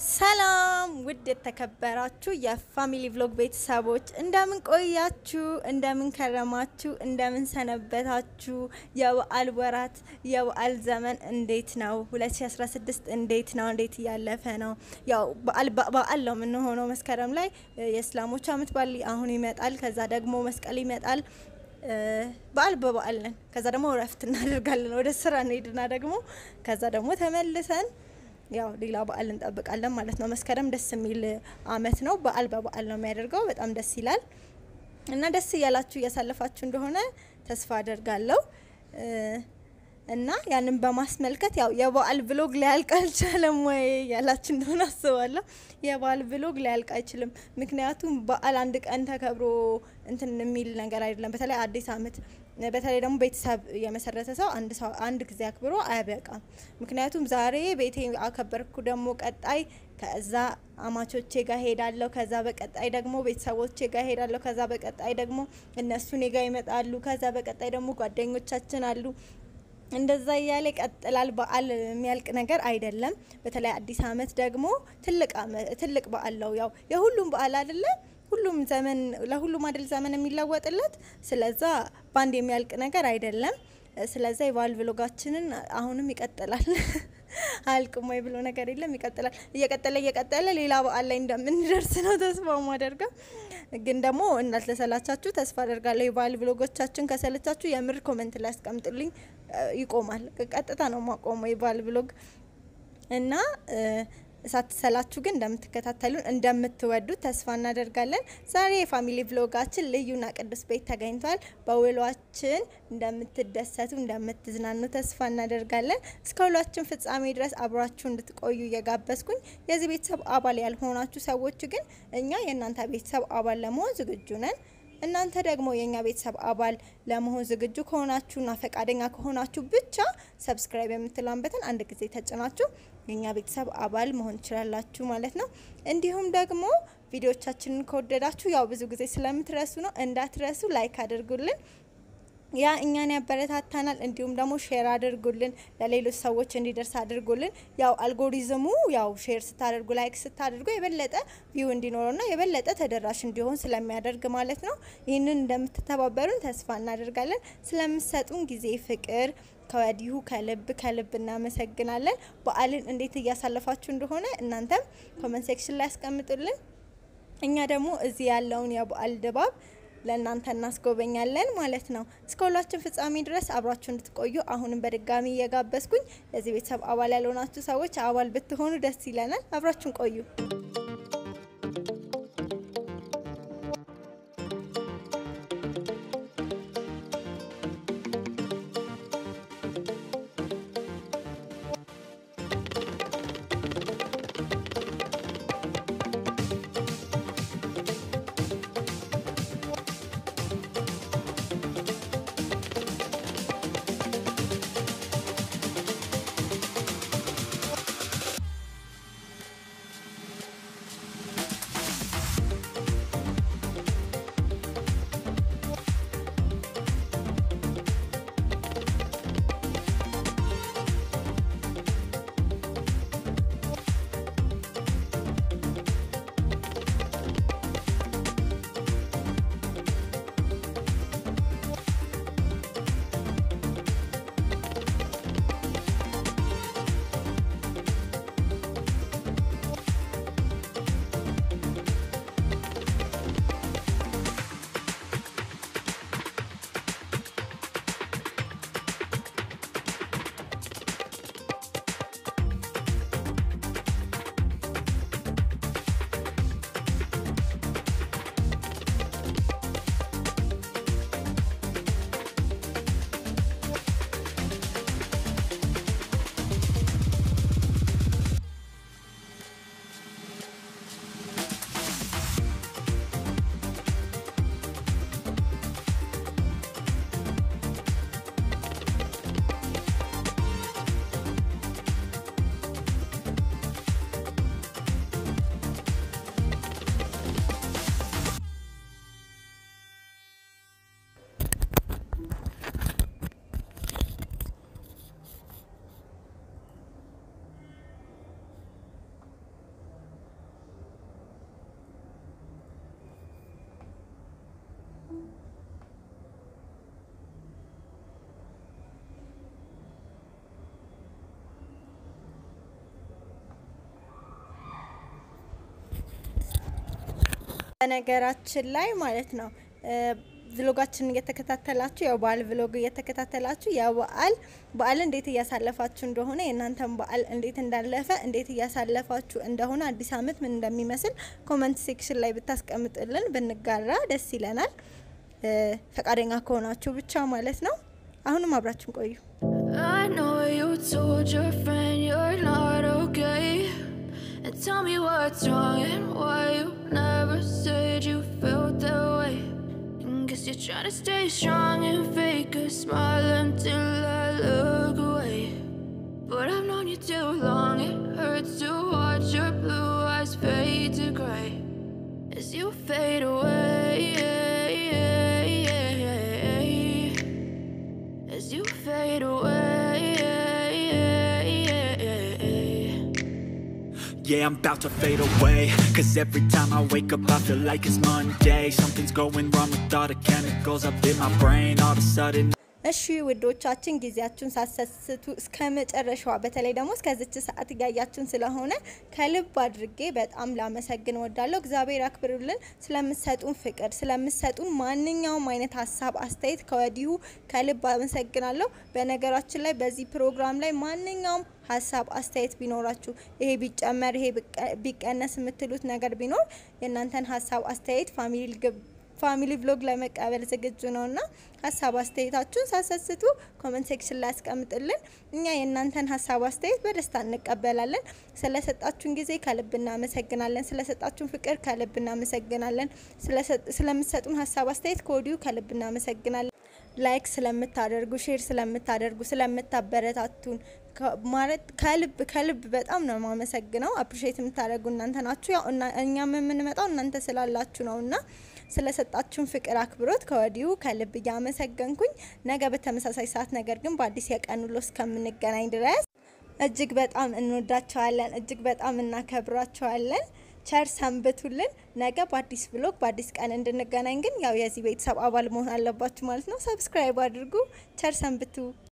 ሰላም ውድ የተከበራችሁ የፋሚሊ ቭሎግ ቤተሰቦች እንደምን ቆያችሁ? እንደምን ከረማችሁ? እንደምን ሰነበታችሁ? የበዓል ወራት የበዓል ዘመን እንዴት ነው? 2016 እንዴት ነው? እንዴት እያለፈ ነው? ያው በዓል በዓል ነው የምንሆነው። መስከረም ላይ የእስላሞች አመት በዓል አሁን ይመጣል። ከዛ ደግሞ መስቀል ይመጣል። በዓል በበዓል ነን። ከዛ ደግሞ እረፍት እናደርጋለን። ወደ ስራ እንሄድና ደግሞ ከዛ ደግሞ ተመልሰን ያው ሌላ በዓል እንጠብቃለን ማለት ነው። መስከረም ደስ የሚል አመት ነው። በዓል በበዓል ነው የሚያደርገው። በጣም ደስ ይላል እና ደስ እያላችሁ እያሳለፋችሁ እንደሆነ ተስፋ አደርጋለሁ እና ያንን በማስመልከት ያው የበዓል ብሎግ ሊያልቅ አልቻለም ወይ ያላችሁ እንደሆነ አስባለሁ። የበዓል ብሎግ ሊያልቅ አይችልም። ምክንያቱም በዓል አንድ ቀን ተከብሮ እንትን የሚል ነገር አይደለም። በተለይ አዲስ አመት በተለይ ደግሞ ቤተሰብ የመሰረተ ሰው አንድ ሰው አንድ ጊዜ አክብሮ አያበቃም። ምክንያቱም ዛሬ ቤቴ አከበርኩ ደግሞ ቀጣይ ከዛ አማቾቼ ጋር ሄዳለሁ። ከዛ በቀጣይ ደግሞ ቤተሰቦቼ ጋር ሄዳለሁ። ከዛ በቀጣይ ደግሞ እነሱ እኔ ጋር ይመጣሉ። ከዛ በቀጣይ ደግሞ ጓደኞቻችን አሉ። እንደዛ እያለ ይቀጥላል። በዓል የሚያልቅ ነገር አይደለም። በተለይ አዲስ አመት ደግሞ ትልቅ ትልቅ በዓል ነው። ያው የሁሉም በዓል አይደለም ሁሉም ዘመን ለሁሉም አይደል ዘመን የሚለወጥለት። ስለዛ በአንድ የሚያልቅ ነገር አይደለም። ስለዛ የበዓል ብሎጋችንን አሁንም ይቀጥላል። አያልቅም ወይ ብሎ ነገር የለም። ይቀጥላል። እየቀጠለ እየቀጠለ ሌላ በዓል ላይ እንደምንደርስ ነው ተስፋ ማደርገው። ግን ደግሞ እንዳልተሰላቻችሁ ተስፋ አደርጋለሁ። የበዓል ብሎጎቻችን ከሰለቻችሁ የምር ኮመንት ላይ አስቀምጡልኝ። ይቆማል። ቀጥታ ነው ማቆመው የበዓል ብሎግ እና ሳትሰላችሁ ግን እንደምትከታተሉን እንደምትወዱት ተስፋ እናደርጋለን። ዛሬ የፋሚሊ ቭሎጋችን ልዩና ቅዱስ ቤት ተገኝቷል። በውሏችን እንደምትደሰቱ እንደምትዝናኑ ተስፋ እናደርጋለን። እስከ ውሏችን ፍጻሜ ድረስ አብራችሁ እንድትቆዩ እየጋበዝኩኝ የዚህ ቤተሰብ አባል ያልሆናችሁ ሰዎች ግን እኛ የእናንተ ቤተሰብ አባል ለመሆን ዝግጁ ነን። እናንተ ደግሞ የእኛ ቤተሰብ አባል ለመሆን ዝግጁ ከሆናችሁና ፈቃደኛ ከሆናችሁ ብቻ ሰብስክራይብ የምትለውን በተን አንድ ጊዜ ተጭናችሁ የእኛ ቤተሰብ አባል መሆን ትችላላችሁ ማለት ነው። እንዲሁም ደግሞ ቪዲዮቻችንን ከወደዳችሁ ያው ብዙ ጊዜ ስለምትረሱ ነው እንዳትረሱ ላይክ አድርጉልን። ያ እኛን ያበረታታናል። እንዲሁም ደግሞ ሼር አድርጉልን፣ ለሌሎች ሰዎች እንዲደርስ አድርጉልን። ያው አልጎሪዝሙ ያው ሼር ስታደርጉ ላይክ ስታደርጉ የበለጠ ቪው እንዲኖረውና የበለጠ ተደራሽ እንዲሆን ስለሚያደርግ ማለት ነው። ይህንን እንደምትተባበሩን ተስፋ እናደርጋለን። ስለምሰጡን ጊዜ፣ ፍቅር ከወዲሁ ከልብ ከልብ እናመሰግናለን። በዓልን እንዴት እያሳለፋችሁ እንደሆነ እናንተም ኮመንት ሴክሽን ላይ ያስቀምጡልን። እኛ ደግሞ እዚህ ያለውን የበዓል ድባብ ለእናንተ እናስጎበኛለን ማለት ነው። እስከ ሁላችን ፍጻሜ ድረስ አብራችሁ እንድትቆዩ አሁንም በድጋሚ እየጋበዝኩኝ የዚህ ቤተሰብ አባል ያልሆናችሁ ሰዎች አባል ብትሆኑ ደስ ይለናል። አብራችሁን ቆዩ። በነገራችን ላይ ማለት ነው ቭሎጋችንን እየተከታተላችሁ ያው በዓል ቭሎግ እየተከታተላችሁ የበዓል በዓል እንዴት እያሳለፋችሁ እንደሆነ የእናንተን በዓል እንዴት እንዳለፈ እንዴት እያሳለፋችሁ እንደሆነ አዲስ ዓመት ምን እንደሚመስል ኮመንት ሴክሽን ላይ ብታስቀምጥልን ብንጋራ ደስ ይለናል። ፈቃደኛ ከሆናችሁ ብቻ ማለት ነው። አሁንም አብራችን ቆዩ። I know you told your friend you're not okay. And tell me what's wrong and why you never said you felt that way. And guess you're trying to stay strong and fake a smile until I look away. But I've known you too long, it hurts to watch your blue eyes fade to gray as you fade away. As you fade away. Yeah, I'm about to fade away Cause every time I wake up I feel like it's Monday Something's going wrong with all the chemicals up in my brain All of a sudden እሺ ውዶቻችን ጊዜያችሁን ሳሰስቱ እስከ መጨረሻዋ በተለይ ደግሞ እስከዚች ሰዓት እያያችሁን ስለሆነ ከልብ አድርጌ በጣም ላመሰግን ወዳለሁ። እግዚአብሔር አክብሩልን። ስለምሰጡን ፍቅር፣ ስለምሰጡን ማንኛውም አይነት ሀሳብ አስተያየት ከወዲሁ ከልብ አመሰግናለሁ። በነገራችን ላይ በዚህ ፕሮግራም ላይ ማንኛውም ሀሳብ አስተያየት ቢኖራችሁ ይሄ ቢጨመር ይሄ ቢቀነስ የምትሉት ነገር ቢኖር የእናንተን ሀሳብ አስተያየት ፋሚሊ ፋሚሊ ቭሎግ ለመቀበል ዝግጁ ነው እና ሀሳብ አስተያየታችሁን ሳሰስቱ ኮመንት ሴክሽን ላይ ያስቀምጥልን። እኛ የእናንተን ሀሳብ አስተያየት በደስታ እንቀበላለን። ስለሰጣችሁን ጊዜ ከልብ እናመሰግናለን። ስለሰጣችሁን ፍቅር ከልብ እናመሰግናለን። ስለምሰጡን ሀሳብ አስተያየት ከወዲሁ ከልብ እናመሰግናለን። ላይክ ስለምታደርጉ፣ ሼር ስለምታደርጉ፣ ስለምታበረታቱን ማለት ከልብ ከልብ በጣም ነው የማመሰግነው። አፕሪሼት የምታደርጉ እናንተ ናችሁ። ያው እኛም የምንመጣው እናንተ ስላላችሁ ነው እና ስለሰጣችሁን ፍቅር፣ አክብሮት ከወዲሁ ከልብ እያመሰገንኩኝ ነገ በተመሳሳይ ሰዓት ነገር ግን በአዲስ የቀን ውሎ እስከምንገናኝ ድረስ እጅግ በጣም እንወዳቸዋለን፣ እጅግ በጣም እናከብራቸዋለን። ቸር ሰንብቱልን። ነገ በአዲስ ብሎግ በአዲስ ቀን እንድንገናኝ ግን ያው የዚህ ቤተሰብ አባል መሆን አለባችሁ ማለት ነው። ሰብስክራይብ አድርጉ። ቸር ሰንብቱ።